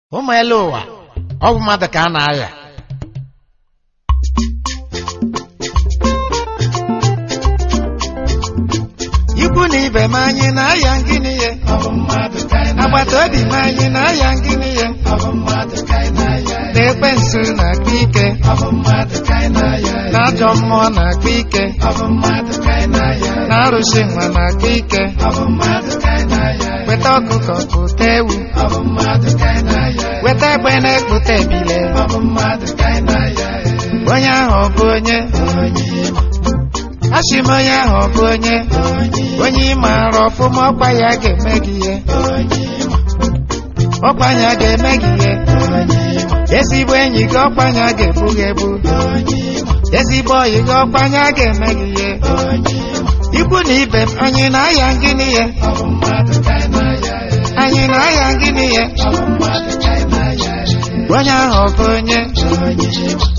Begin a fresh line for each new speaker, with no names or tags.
ụmụ elu ụwa ọ bụ mmadụ ka a na-agha ikwu na ibe m anyị na-aya ngịnị ya agbata obi m anyị na-aya ngịnị ya na-ekpe nsu na-akpa ike na ajọ mmụọ na-akpa ike na arụsị nwa na-akpa ike weta ọkụkọ kpụta ewu weta egbe na-ekpụta ebile onye ahụ ọ bụ onye asị m onye ahụ ọ bụ onye onye ị maara ọfụma ọkwa ya ga-eme gị ihe ọkwa ya ga-eme gị ihe ezigbo enyi gị ọkwa ya ga-ebu gị ebu ezigbo ọyị gị ọkwa ya ga-eme gị ihe ikwu na ibe m anyị na-aya ngịnị ya anyị na-aya ngịnị ya onye ahụ ọ bụ onye